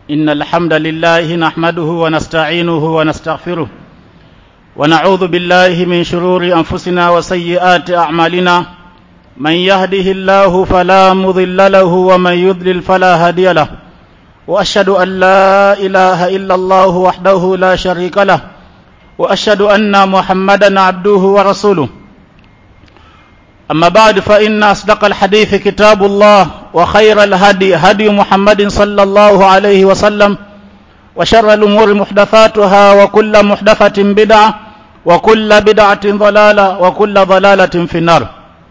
إن الحمد لله نحمده ونستعينه ونستغفره ونعوذ بالله من شرور أنفسنا وسيئات أعمالنا من يهده الله فلا مضل له ومن يضلل فلا هادي له وأشهد أن لا إله إلا الله وحده لا شريك له وأشهد أن محمدا عبده ورسوله أما بعد فإن أصدق الحديث كتاب الله وخير الهدي هدي محمد صلى الله عليه وسلم وشر الأمور محدثاتها وكل محدثة بدعة وكل بدعة ضلالة وكل ضلالة في النار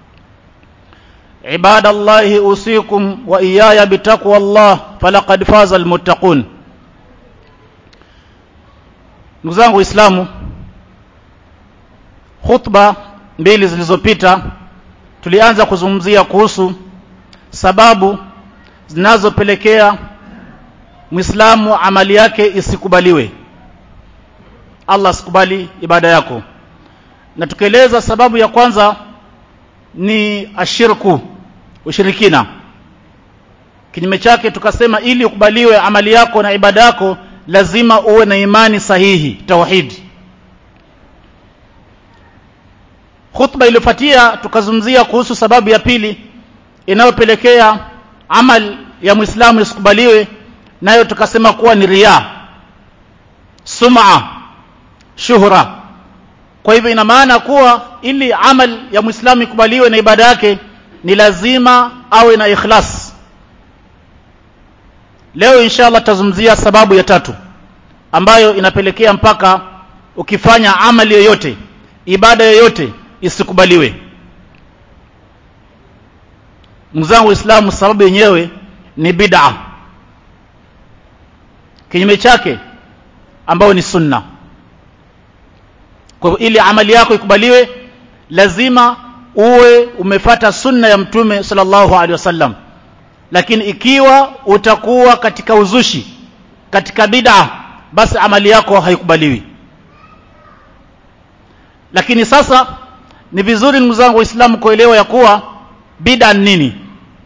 عباد الله أوصيكم وإياي بتقوى الله فلقد فاز المتقون ndugu zangu waislamu khutba mbili zilizopita tulianza kuzungumzia kuhusu sababu zinazopelekea mwislamu amali yake isikubaliwe allah asikubali ibada yako na tukieleza sababu ya kwanza ni ashirku ushirikina kinyume chake tukasema ili ukubaliwe amali yako na ibada yako lazima uwe na imani sahihi tauhidi khutba iliyofuatia tukazungumzia kuhusu sababu ya pili inayopelekea amal ya muislamu isikubaliwe nayo tukasema kuwa ni riya sum'a shuhra kwa hivyo ina maana kuwa ili amal ya muislamu ikubaliwe na ibada yake ni lazima awe na ikhlas leo inshallah tutazungumzia sababu ya tatu ambayo inapelekea mpaka ukifanya amali yoyote ibada yoyote isikubaliwe mzangu Uislamu sababu yenyewe ni bid'a kinyume chake ambao ni sunna kwa hivyo ili amali yako ikubaliwe lazima uwe umefata sunna ya mtume sallallahu alaihi wasallam lakini ikiwa utakuwa katika uzushi katika bid'a basi amali yako haikubaliwi lakini sasa ni vizuri ndugu zangu waislamu kuelewa ya kuwa bid'a nini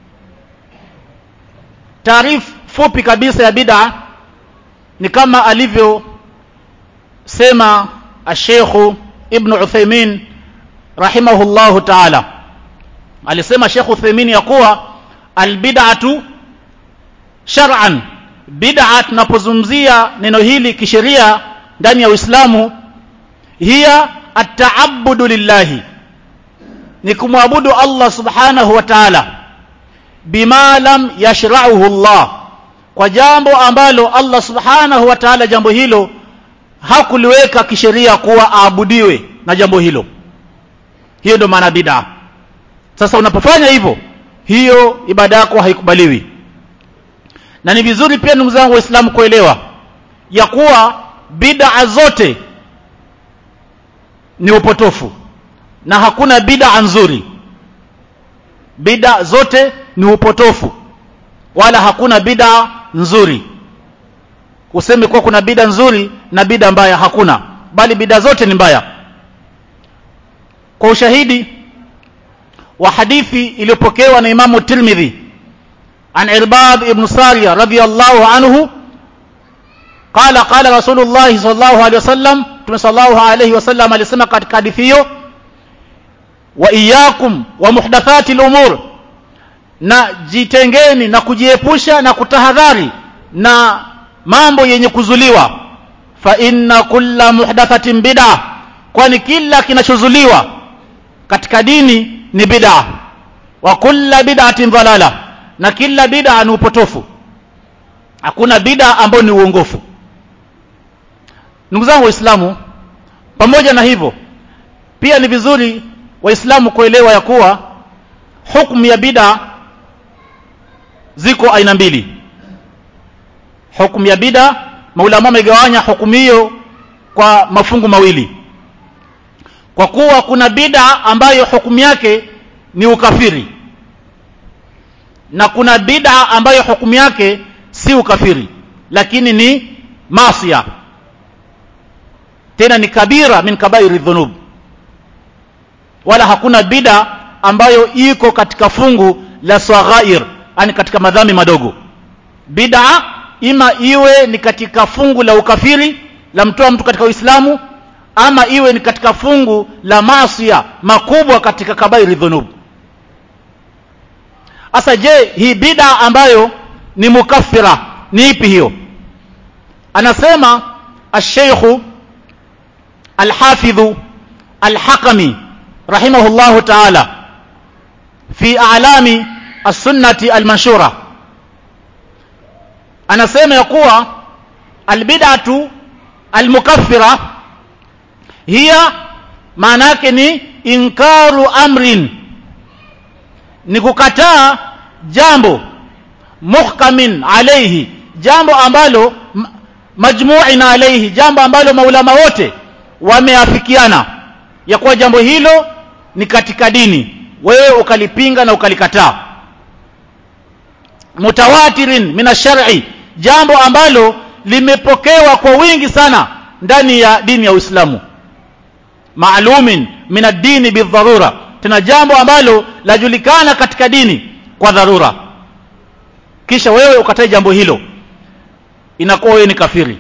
taarifu fupi kabisa ya bid'a ni kama alivyo sema ashekhu ibn Uthaymeen rahimahullahu ta'ala alisema Sheikh Uthaymeen ya kuwa albid'atu shar'an bid'a tunapozungumzia neno hili kisheria ndani ya Uislamu hiya at-ta'abbudu lillahi ni kumwabudu Allah subhanahu wa ta'ala bima lam yashra'uhu Allah kwa jambo ambalo Allah subhanahu wa ta'ala jambo hilo hakuliweka kisheria kuwa aabudiwe na jambo hilo hiyo ndio maana bid'a sasa unapofanya hivyo hiyo ibada yako haikubaliwi na ni vizuri pia ndugu zangu waislamu kuelewa ya kuwa bid'a zote ni upotofu na hakuna bid'a nzuri bid'a zote ni upotofu wala hakuna bid'a nzuri useme kuwa kuna bid'a nzuri na bid'a mbaya hakuna bali bid'a zote ni mbaya kwa ushahidi wa hadithi iliyopokewa na Imamu Tirmidhi an Irbad ibn Sariya radhiyallahu anhu qala qala Rasulullah sallallahu alaihi wasallam Mtume sallallahu alaihi wasallam alisema katika hadithi hiyo wa iyyakum wa muhdathati al-umur na jitengeni na kujiepusha na kutahadhari na mambo yenye kuzuliwa fa inna kulla muhdathatin bid'a kwani kila kinachozuliwa katika dini ni bid'a wa kulla bid'atin dhalala na kila bid'a ni upotofu hakuna bid'a ambayo ni uongofu ndugu zangu waislamu pamoja na hivyo pia ni vizuri waislamu kuelewa ya kuwa hukumu ya bid'a ziko aina mbili hukumu ya bid'a maulama wamegawanya hukumu hiyo kwa mafungu mawili kwa kuwa kuna bid'a ambayo hukumu yake ni ukafiri na kuna bid'a ambayo hukumu yake si ukafiri lakini ni masia tena ni kabira min kabairi dhunub wala hakuna bid'a ambayo iko katika fungu la saghair yani katika madhambi madogo bid'a ima iwe ni katika fungu la ukafiri la mtoa mtu katika uislamu ama iwe ni katika fungu la masia makubwa katika kabairi dhunub sasa je hii bida ambayo ni mukaffira ni ipi hiyo anasema الشيخ الحافظ الحكمي رحمه الله تعالى في أعلام السنة المنشورة anasema ya kuwa albid'atu almukaffira hiya maana yake ni inkaru amrin ni kukataa jambo muhkamin alayhi jambo ambalo majmu'in alayhi jambo ambalo maulama wote wameafikiana ya kuwa jambo hilo ni katika dini wewe ukalipinga na ukalikataa mutawatirin min ash-shar'i jambo ambalo limepokewa kwa wingi sana ndani ya dini ya Uislamu maalumin min ad-dini bidharura tena jambo ambalo lajulikana katika dini kwa dharura kisha wewe ukatae jambo hilo inakuwa wewe ni kafiri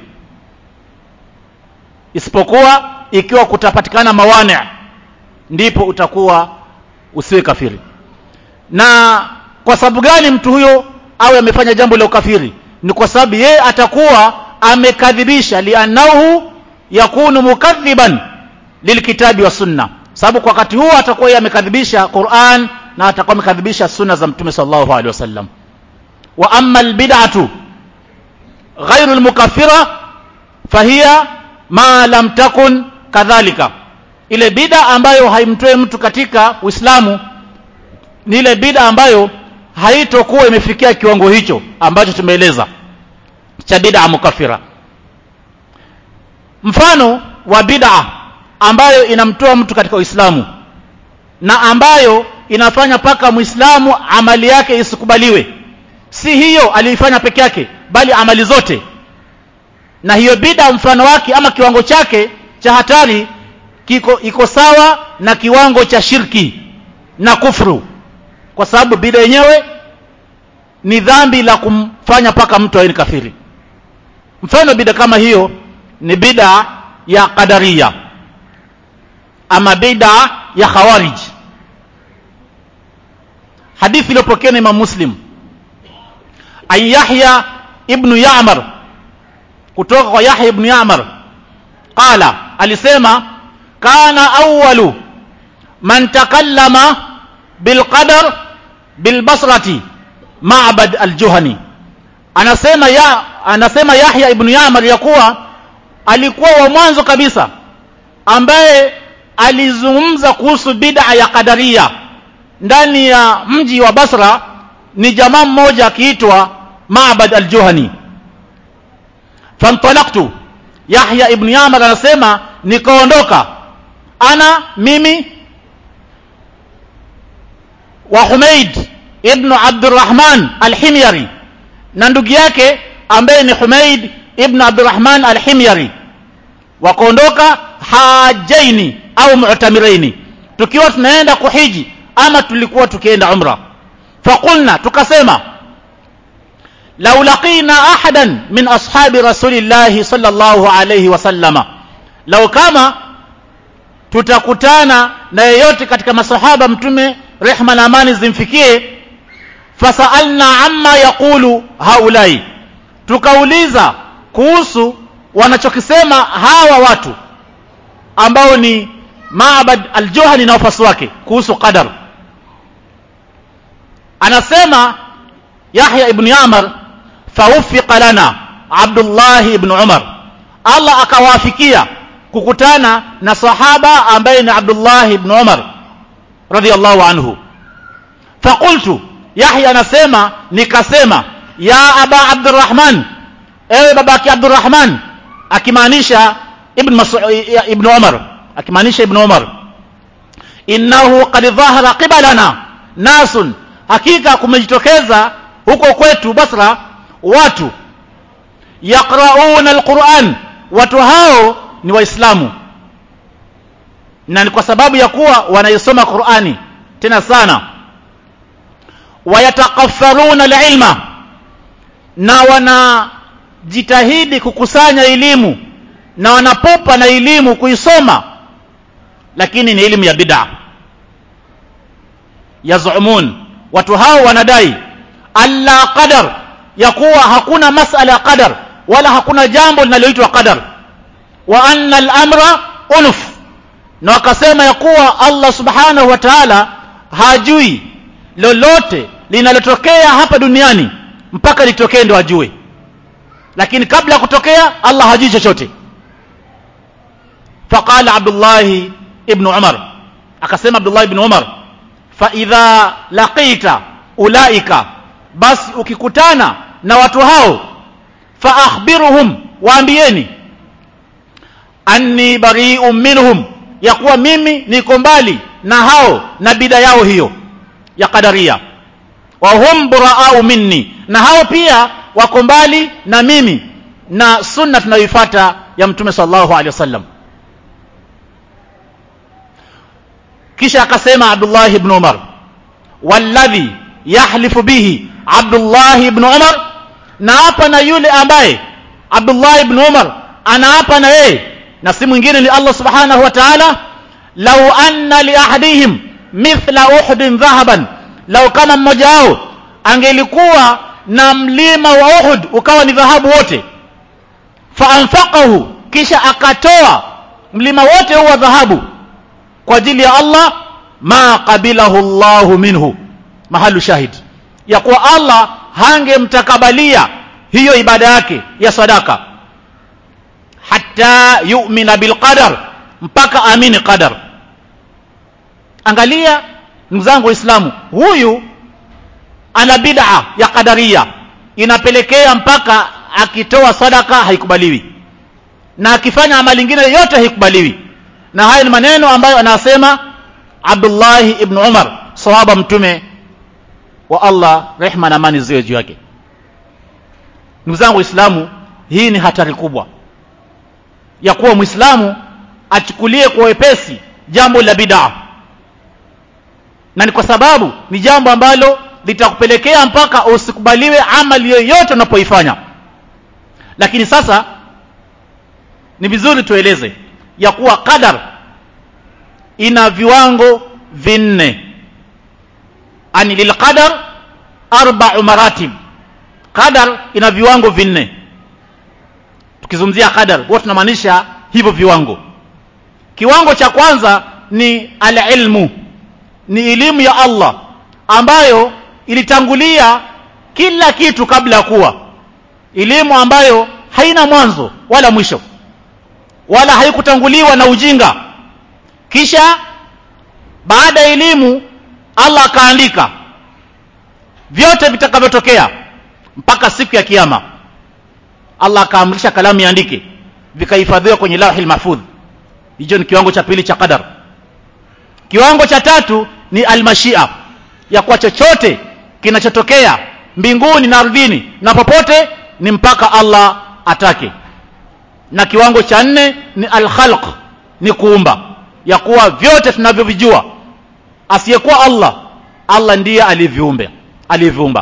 isipokuwa ikiwa kutapatikana mawani ndipo utakuwa usiwe kafiri na kwa sababu gani mtu huyo awe amefanya jambo la ukafiri ni kwa sababu yeye atakuwa amekadhibisha lianahu yakunu mukadhiban lilkitabi wa sunna sababu kwa wakati huo atakuwa yeye amekadhibisha Qur'an na atakuwa amekadhibisha sunna za mtume sallallahu alaihi wasallam wa amma albid'atu ghairu almukaffira fahiya ma lam takun kadhalika ile bid'a ambayo haimtoe mtu katika Uislamu ni ile bid'a ambayo haitokuwa imefikia kiwango hicho ambacho tumeeleza cha bid'a mukaffira mfano wa bid'a ambayo inamtoa mtu katika Uislamu na ambayo inafanya paka Muislamu amali yake isikubaliwe si hiyo aliifanya peke yake bali amali zote na hiyo bid'a mfano wake ama kiwango chake cha hatari kiko iko sawa na kiwango cha shirki na kufru kwa sababu bid'a yenyewe ni dhambi la kumfanya paka mtu awe ni kafiri mfano bid'a kama hiyo ni bid'a ya qadariya ama bid'a ya khawarij hadithi iliyopokewa na Imam Muslim an Yahya ibn Ya'mar kutoka kwa Yahya ibn Ya'mar qala alisema kana awwalu man takallama bilqadar bilbasrati Ma'bad al-Juhani anasema ya anasema Yahya ibn Ya'mar ya kuwa alikuwa wa mwanzo kabisa ambaye alizungumza kuhusu bid'a ya qadaria ndani ya mji wa Basra ni jamaa mmoja akiitwa Ma'bad al-Juhani fantalaqtu Yahya ibn Ya'mar anasema nikaondoka ana mimi wa Humaid ibn Abdurrahman al-Himyari na ndugu yake ambaye ni Humaid ibn Abdurrahman al-Himyari wakaondoka hajaini au mu'tamiraini tukiwa tunaenda kuhiji ama tulikuwa tukienda umra faqulna tukasema law laqina ahadan min ashabi rasulillahi sallallahu alayhi wasallama law kama tutakutana na yeyote katika masahaba mtume rehma na amani zimfikie fasalna amma yaqulu haulai tukauliza kuhusu wanachokisema hawa watu ambao ni Maabad al-Juhani na wafasi wake kuhusu qadar anasema Yahya ibn Yamar fawfiqa lana Abdullah ibn Umar Allah akawafikia kukutana na sahaba ambaye ni Abdullah ibn Umar radiyallahu anhu faqultu Yahya anasema nikasema ya aba Abdurrahman ewe babaki Abdurrahman akimaanisha ibn Mas'ud ibn Umar akimaanisha ibn Umar innahu qad dhahara qibalana nasun hakika kumejitokeza huko kwetu Basra watu yaqrauna alquran watu hao ni waislamu na ni kwa sababu ya kuwa wanaisoma Qur'ani tena sana wayatakaffaruna alilma na wana jitahidi kukusanya elimu na wanapopa na elimu kuisoma lakini ni elimu ya bid'a yazumun watu hao wanadai alla qadar ya kuwa hakuna masala ya qadar wala hakuna jambo linaloitwa qadar wa anna al-amra unuf na wakasema ya kuwa Allah subhanahu wa ta'ala hajui lolote linalotokea hapa duniani mpaka litokee ndo ajue lakini kabla ya kutokea Allah hajui chochote faqala Abdullah ibn Umar akasema Abdullah ibn Umar fa idha laqita ulaika basi ukikutana na watu hao fa akhbiruhum waambieni anni bari'un minhum ya kuwa mimi niko mbali na hao na bida yao hiyo ya qadaria wa hum buraa'u minni na hao pia wako mbali na mimi na sunna tunayoifuata ya mtume sallallahu alaihi wasallam kisha akasema Abdullah ibn Umar walladhi yahlifu bihi Abdullah ibn Umar na hapa na yule ambaye Abdullah ibn Umar anaapa na yeye na si mwingine ni Allah subhanahu wa ta'ala law anna li ahadihim mithla uhudin dhahaban law kama mmoja wao angelikuwa na mlima wa Uhud ukawa ni dhahabu wote fa anfaqahu kisha akatoa mlima wote huwa dhahabu kwa ajili ya Allah ma qabilahu Allahu minhu mahalu shahid ya kuwa Allah hangemtakabalia hiyo ibada yake ya sadaka hatta yu'mina bilqadar mpaka amini qadar angalia ndugu zangu waislamu huyu ana bid'a ya qadaria inapelekea mpaka akitoa sadaka haikubaliwi na akifanya amali nyingine yote haikubaliwi na haya ni maneno ambayo anasema Abdullah ibn Umar sahaba mtume wa Allah rehma na amani ziwe juu yake ndugu zangu waislamu hii ni hatari kubwa ya kuwa muislamu achukulie kwa wepesi jambo la bid'a na ni kwa sababu ni jambo ambalo litakupelekea mpaka usikubaliwe amali yoyote unapoifanya lakini sasa ni vizuri tueleze ya kuwa qadar ina viwango vinne ani lilqadar arba'u maratib qadar ina viwango vinne tukizungumzia qadar huwa tunamaanisha hivyo viwango kiwango cha kwanza ni alilmu ni elimu ya Allah ambayo ilitangulia kila kitu kabla ya kuwa elimu ambayo haina mwanzo wala mwisho wala haikutanguliwa na ujinga kisha baada ya elimu Allah akaandika vyote vitakavyotokea mpaka siku ya kiyama Allah akaamrisha kalamu iandike vikahifadhiwa kwenye lauhil mahfudh hicho ni kiwango cha pili cha qadar kiwango cha tatu ni almashia ya kuwa chochote kinachotokea mbinguni na ardhini na popote ni mpaka Allah atake na kiwango cha nne ni alkhalq ni kuumba ya kuwa vyote tunavyovijua asiyekuwa Allah Allah ndiye aliviumba aliviumba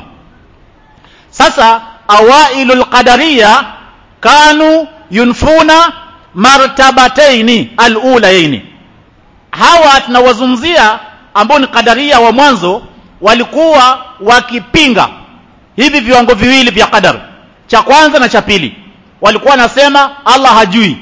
sasa awailul qadariya kanu yunfuna martabataini alulaini hawa tunawazungumzia ambao ni qadaria wa mwanzo walikuwa wakipinga hivi viwango viwili vya qadar cha kwanza na cha pili walikuwa wanasema Allah hajui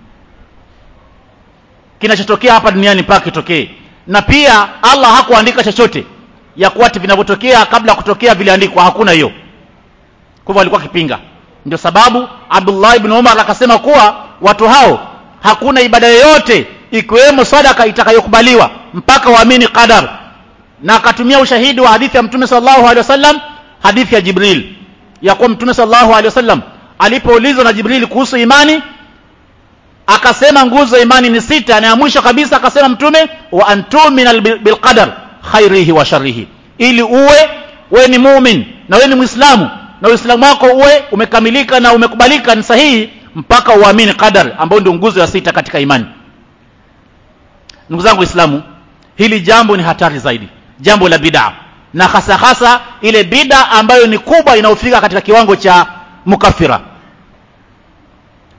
kinachotokea hapa duniani mpaka kitokee na pia Allah hakuandika chochote ya kuwa vinavyotokea kabla ya kutokea viliandikwa hakuna hiyo kwa hivyo walikuwa kipinga ndio sababu Abdullah ibn Umar akasema kuwa watu hao hakuna ibada yoyote ikiwemo sadaka itakayokubaliwa mpaka waamini qadar na akatumia ushahidi wa hadithi ya mtume sallallahu alaihi wasallam hadithi ya Jibril ya kuwa mtume sallallahu alaihi wasallam alipoulizwa na Jibril kuhusu imani akasema nguzo imani ni sita na ya mwisho kabisa akasema mtume wa antumina bilqadar khairihi wa sharrihi ili uwe we ni mumin na we ni muislamu na uislamu wako uwe umekamilika na umekubalika ni sahihi mpaka uamini qadar ambayo ndio nguzo ya sita katika imani ndugu zangu waislamu hili jambo ni hatari zaidi jambo la bid'a na hasa hasa ile bid'a ambayo ni kubwa inayofika katika kiwango cha mukafira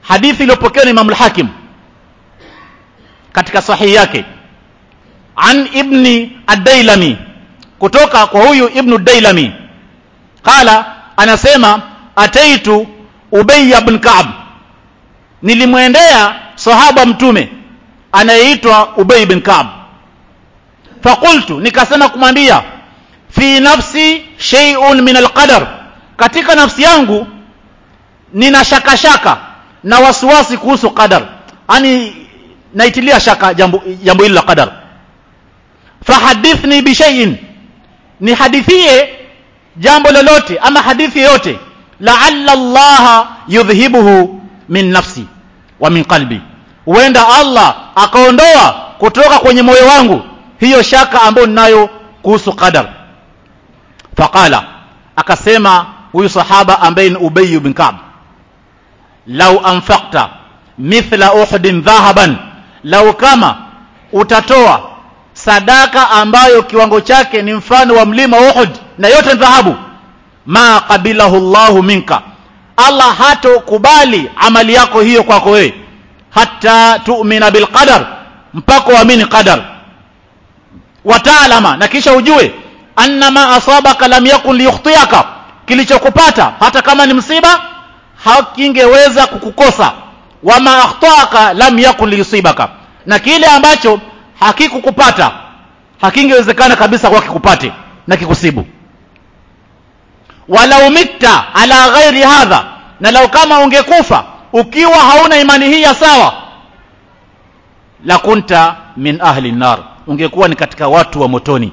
hadithi iliyopokewa na Imam al-Hakim katika sahihi yake an ibni ad-Dailami kutoka kwa huyu ibnu Dailami qala anasema ataitu Ubay ibn Ka'b nilimwendea sahaba mtume anayeitwa Ubay ibn Ka'b faqultu nikasema kumwambia fi nafsi shay'un min alqadar katika nafsi yangu nina shaka shaka na wasiwasi kuhusu qadar yani naitilia shaka jambo jambo hili la qadar fahadithni bi shay'in ni hadithie jambo lolote ama hadithi yoyote la'alla Allah yudhhibuhu min nafsi wa min qalbi huenda Allah akaondoa kutoka kwenye moyo wangu hiyo shaka ambayo ninayo kuhusu qadar faqala akasema huyu sahaba ambaye ni Ubay bin Ka'b lau anfaqta mithla uhudin dhahaban lau kama utatoa sadaka ambayo kiwango chake ni mfano wa mlima Uhud na yote ni dhahabu ma qabilahu Allahu minka Allah hatokubali amali yako hiyo kwako wewe hata tu'mina bil qadar mpaka uamini qadar wataalama na kisha ujue anna ma asabaka lam yakun liyukhtiaka kilichokupata hata kama ni msiba hakingeweza kukukosa wama akhtaka lam yakun liyusibaka na kile ambacho hakikukupata hakingewezekana kabisa kwa kikupate na kikusibu walau mitta ala ghairi hadha na lau kama ungekufa ukiwa hauna imani hii ya sawa la kunta min ahli nar ungekuwa ni katika watu wa motoni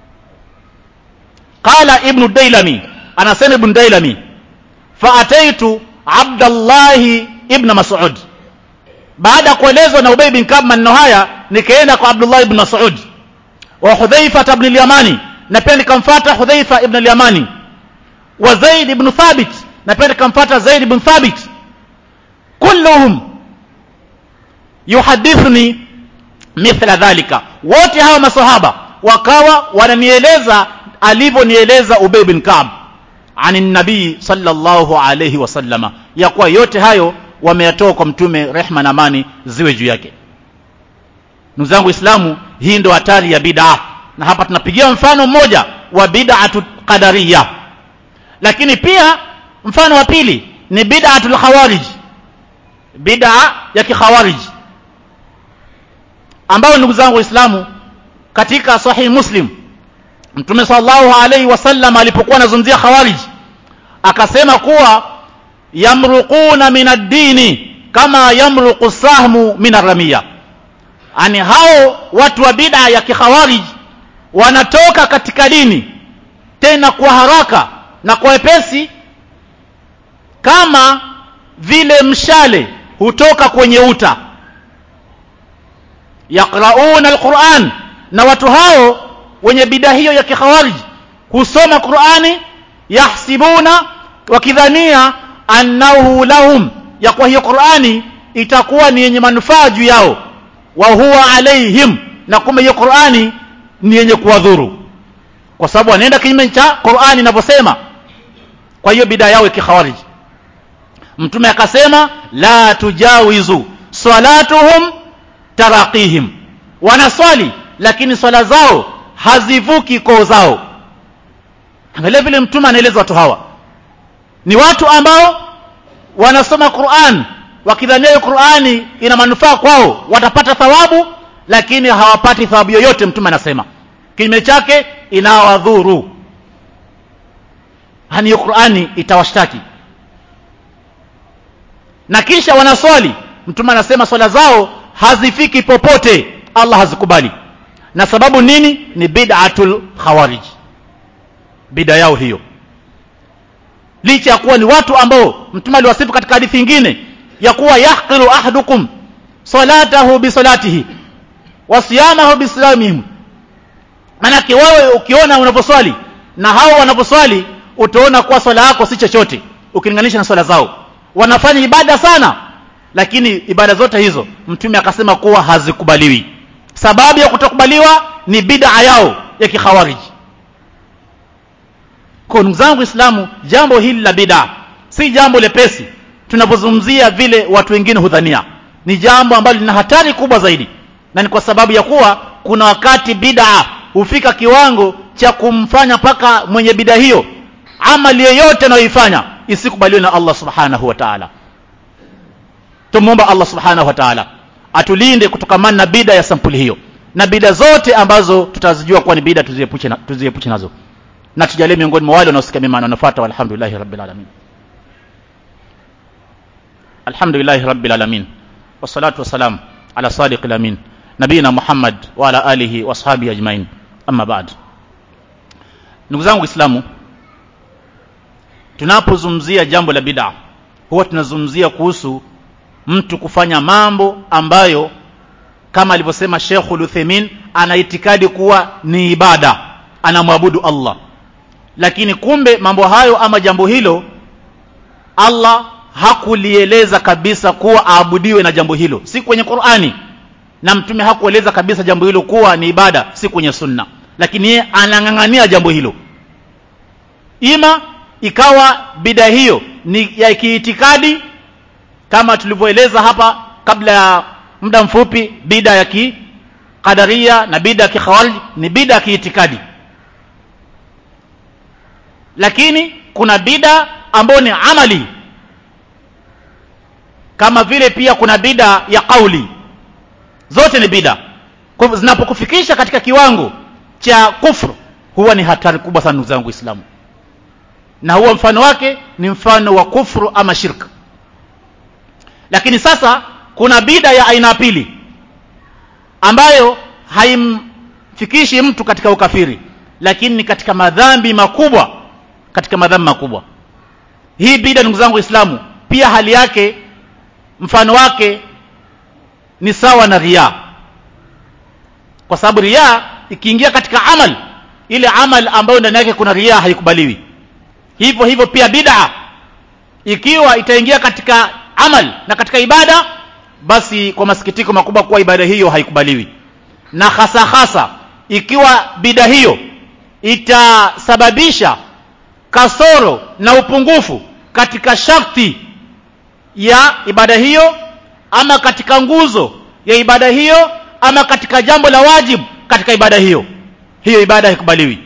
qala ibn dailami anasema ibn dailami fa ataitu abdullah ibn mas'ud baada kuelezwa na ubay bin kab maneno haya nikaenda kwa abdullah ibn mas'ud wa hudhaifa ibn al-yamani na pia nikamfuata hudhaifa ibn al-yamani wa zaid ibn thabit na pia nikamfuata zaid ibn thabit kulluhum yuhadithuni mithla dhalika wote hawa masahaba wakawa wananieleza alivyonieleza Ubay bin Ka'b ani nabii sallallahu alayhi wasallama ya kuwa yote hayo wameyatoa kwa mtume rehma na amani ziwe juu yake ndugu zangu Islamu hii ndo hatari ya bid'a na hapa tunapigia mfano mmoja wa bid'atu qadariyya lakini pia mfano wa pili ni bid'atul khawarij bid'a ya kikhawarij ambayo ndugu zangu waislamu katika sahih muslim mtume sallallahu alaihi wasallam alipokuwa anazungumzia khawarij akasema kuwa yamruquna min ad-dini kama yamruqu sahmu min ar-ramiya ani hao watu wa bid'a ya kikhawarij wanatoka katika dini tena kwa haraka na kwa wepesi kama vile mshale hutoka kwenye uta yaqrauna alquran na watu hao wenye bid'a hiyo ya kikhawarij husoma Qur'ani yahsibuna wakidhania annahu lahum ya kwa hiyo Qur'ani itakuwa ni yenye manufaa juu yao wa huwa alaihim na kumbe hiyo Qur'ani ni yenye kuwadhuru kwa sababu wanaenda kinyume cha Qur'ani inavyosema kwa hiyo bid'a yao ya kikhawarij mtume akasema la tujawizu salatuhum taraqihim wanaswali lakini swala zao hazivuki koo zao angalia vile mtume anaeleza watu hawa ni watu ambao wanasoma Qur'an wakidhania hiyo Qur'ani ina manufaa kwao watapata thawabu lakini hawapati thawabu yoyote mtume anasema kinyume chake inawadhuru hani hiyo Qur'ani itawashtaki na kisha wanaswali mtume anasema swala zao hazifiki popote Allah hazikubali na sababu nini ni bid'atul khawarij bid'a yao hiyo licha ya kuwa ni watu ambao mtume aliwasifu katika hadithi nyingine ya kuwa yahqiru ahadukum salatahu bi salatihi wa siyamahu bi siyamihim manake wewe ukiona unaposwali na hao wanaposwali utaona kuwa swala yako si chochote ukilinganisha na swala zao wanafanya ibada sana lakini ibada zote hizo mtume akasema kuwa hazikubaliwi sababu ya kutokubaliwa ni bid'a yao ya kikhawariji kwa ndugu zangu Islamu jambo hili la bid'a si jambo lepesi tunapozungumzia vile watu wengine hudhania ni jambo ambalo lina hatari kubwa zaidi na ni kwa sababu ya kuwa kuna wakati bid'a hufika kiwango cha kumfanya mpaka mwenye bid'a hiyo amali yoyote anayoifanya isikubaliwe na Allah subhanahu wa ta'ala tumuomba Allah subhanahu wa ta'ala atulinde kutokamana na bid'a ya sampuli hiyo na bid'a zote ambazo tutazijua kuwa ni bid'a tuziepushe na, tuziepushe nazo na tujalie miongoni mwa wale wanaosikia mema na wanafuata walhamdulillahi rabbil alamin alhamdulillahi rabbil alamin wassalatu wassalam ala sadiqil amin nabina muhammad wa ala alihi wa ashabihi ajmain amma ba'd ndugu zangu waislamu tunapozungumzia jambo la bid'a huwa tunazungumzia kuhusu mtu kufanya mambo ambayo kama alivyosema Sheikh Uthaymeen ana itikadi kuwa ni ibada anamwabudu Allah lakini kumbe mambo hayo ama jambo hilo Allah hakulieleza kabisa kuwa aabudiwe na jambo hilo si kwenye Qur'ani na mtume hakueleza kabisa jambo hilo kuwa ni ibada si kwenye sunna lakini yeye anang'ang'ania jambo hilo ima ikawa bida hiyo ni ya kiitikadi kama tulivyoeleza hapa kabla ya muda mfupi bida ya kikadaria na bida ya kikhawarij ni bida ya kiitikadi lakini kuna bida ambayo ni amali kama vile pia kuna bida ya kauli zote ni bida kwa hivyo zinapokufikisha katika kiwango cha kufru huwa ni hatari kubwa sana ndugu zangu waislamu na huwa mfano wake ni mfano wa kufru ama shirka lakini sasa kuna bida ya aina pili ambayo haimfikishi mtu katika ukafiri lakini ni katika madhambi makubwa katika madhambi makubwa hii bida ndugu zangu waislamu pia hali yake mfano wake ni sawa na riaa kwa sababu riaa ikiingia katika amal ile amal ambayo ndani yake kuna riaa haikubaliwi hivyo hivyo pia bid'a ikiwa itaingia katika amal na katika ibada basi kwa masikitiko makubwa kuwa ibada hiyo haikubaliwi na hasa hasa ikiwa bida hiyo itasababisha kasoro na upungufu katika sharti ya ibada hiyo ama katika nguzo ya ibada hiyo ama katika jambo la wajibu katika ibada hiyo hiyo ibada haikubaliwi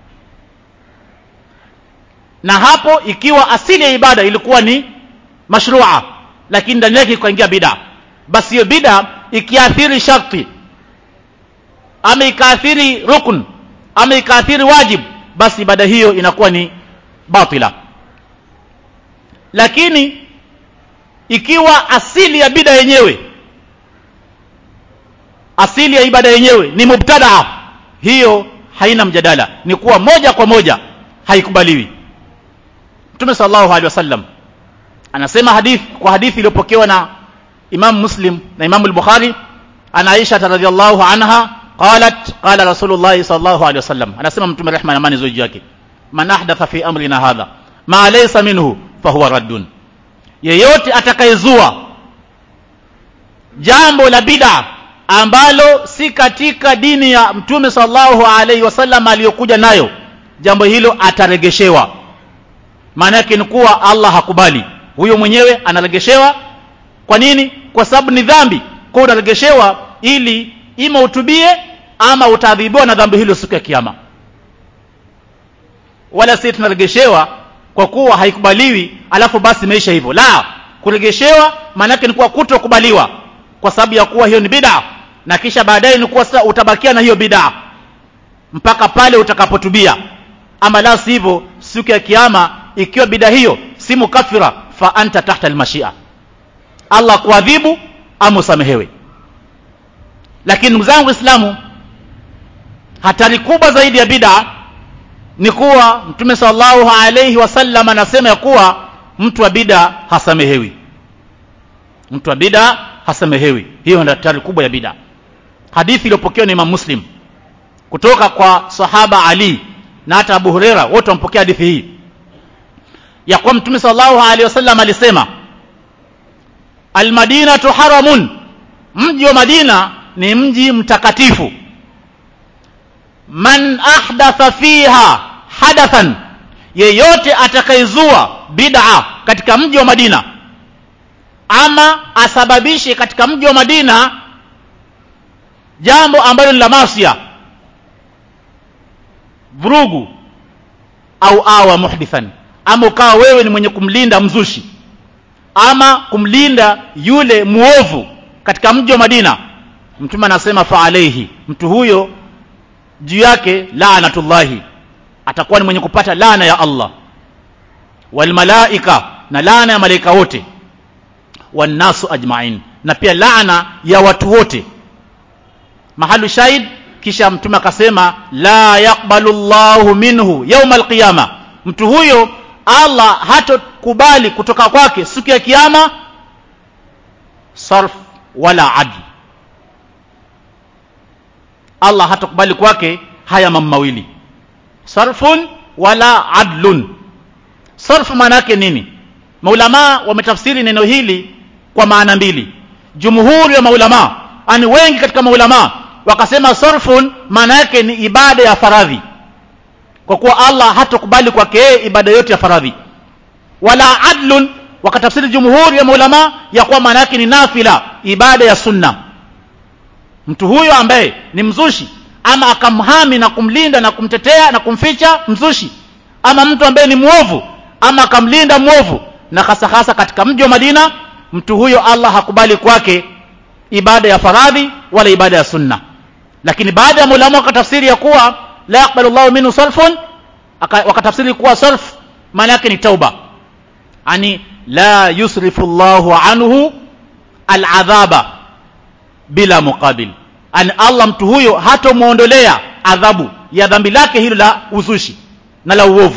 na hapo ikiwa asili ya ibada ilikuwa ni mashrua lakini ndani yake ikaingia bid'a basi hiyo bid'a ikiathiri sharti ama ikaathiri rukun ama ikaathiri wajib basi ibada hiyo inakuwa ni batila lakini ikiwa asili ya bida yenyewe asili ya ibada yenyewe ni mubtadaa hiyo haina mjadala ni kuwa moja kwa moja haikubaliwi Mtume sallallahu alaihi wasallam anasema hadithi kwa hadithi iliyopokewa na Imam Muslim na Imam al-Bukhari ana Aisha radhiyallahu anha qalat qala Rasulullah sallallahu alaihi wasallam anasema Mtume rehma na amani zoji yake man ahdatha fi amrina hadha ma laysa minhu fahuwa raddun yeyote atakayezua jambo la bid'a ambalo si katika dini ya Mtume sallallahu alaihi wasallam aliyokuja nayo jambo hilo ataregeshewa maana yake ni kuwa Allah hakubali huyo mwenyewe anaregeshewa kwa nini kwa sababu ni dhambi kwa unaregeshewa ili ima utubie ama utaadhibiwa na dhambi hilo siku ya kiyama wala si tunaregeshewa kwa kuwa haikubaliwi alafu basi imeisha hivyo la kuregeshewa maana yake ni kuwa kutokubaliwa kwa sababu ya kuwa hiyo ni bid'a na kisha baadaye ni kuwa sasa utabakia na hiyo bid'a mpaka pale utakapotubia ama la sivyo siku ya kiyama ikiwa bid'a hiyo si mukafira fa anta tahta almashia Allah kuadhibu ama usamehewe lakini ndugu zangu Waislamu hatari kubwa zaidi ya bid'a ni kuwa Mtume sallallahu alayhi wasallam anasema ya kuwa mtu wa bid'a hasamehewi mtu wa bid'a hasamehewi hiyo ndio hatari kubwa ya bid'a hadithi iliyopokewa na Imam Muslim kutoka kwa sahaba Ali na hata Abu Huraira wote wampokea hadithi hii ya kuwa Mtume sallallahu alaihi wasallam alisema Almadinatu haramun mji wa Madina ni mji mtakatifu man ahdatha fiha hadathan yeyote atakayezua bid'a katika mji wa Madina ama asababishe katika mji wa Madina jambo ambalo ni la masia vurugu au awa muhdithan ama ukawa wewe ni mwenye kumlinda mzushi ama kumlinda yule muovu katika mji wa Madina mtume anasema fa alayhi mtu huyo juu yake laanatullahi atakuwa ni mwenye kupata laana ya Allah wal malaika na laana ya malaika wote wannasu ajmain na pia laana ya watu wote mahalu shahid kisha mtume akasema la yaqbalu Allahu minhu yawma alqiyama mtu huyo Allah hatokubali kutoka kwake siku ya kiyama sarf wala adl Allah hatokubali kwake haya mambo mawili sarfun wala adlun sarf maana yake nini maulama wametafsiri neno hili kwa maana mbili jumhuri ya maulama ani wengi katika maulama wakasema sarfun maana yake ni ibada ya faradhi kwa kuwa Allah hatokubali kwake yeye ibada yote ya faradhi wala adlun wakatafsiri jumhuri ya maulama ya kuwa maana yake ni nafila ibada ya sunna mtu huyo ambaye ni mzushi ama akamhami na kumlinda na kumtetea na kumficha mzushi ama mtu ambaye ni mwovu ama akamlinda mwovu na hasa hasa katika mji wa Madina mtu huyo Allah hakubali kwake ibada ya faradhi wala ibada ya sunna lakini baada ya maulama wakatafsiri ya kuwa la yaqbalu Allahu minhu sarfun wakatafsiri kuwa sarf maana yake ni tauba ani la yusrifu Allahu anhu al'adhaba bila muqabil ani Allah mtu huyo hatomuondolea adhabu ya dhambi lake hilo la uzushi na la uovu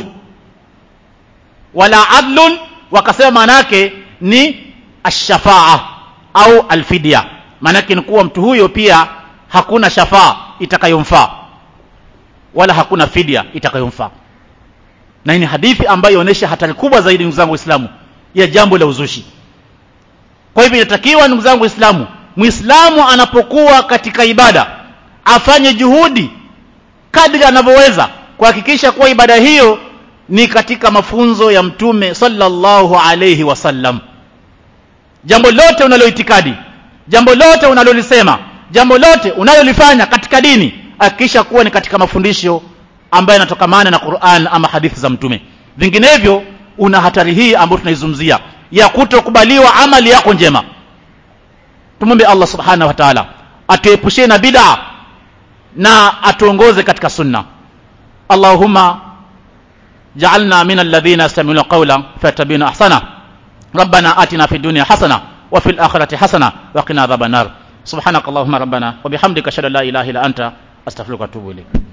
wala adlun wakasema maana yake ni ashafaa au alfidia maana yake ni kuwa mtu huyo pia hakuna shafaa itakayomfaa wala hakuna fidia itakayomfaa na hii ni hadithi ambayo inaonyesha hatari kubwa zaidi ndugu zangu waislamu ya jambo la uzushi kwa hivyo inatakiwa ndugu zangu waislamu muislamu anapokuwa katika ibada afanye juhudi kadri anavyoweza kuhakikisha kuwa ibada hiyo ni katika mafunzo ya mtume sallallahu alayhi wasallam jambo lote unaloitikadi jambo lote unalolisema jambo lote unalolifanya katika dini hakikisha kuwa ni katika mafundisho ambayo yanatokamana na Qur'an ama hadithi za mtume vinginevyo una hatari hii ambayo tunaizungumzia ya kutokubaliwa amali yako njema tumwombe Allah subhanahu wa ta'ala atuepushie na bid'a na atuongoze katika sunna Allahumma ja'alna min alladhina yastami'una qawla fayattabi'una ahsana ربنا آتنا في الدنيا حسنة وفي الآخرة حسنة وقنا عذاب النار سبحانك اللهم ربنا وبحمدك أشهد أن لا إله إلا أنت أستغفرك وأتوب إليك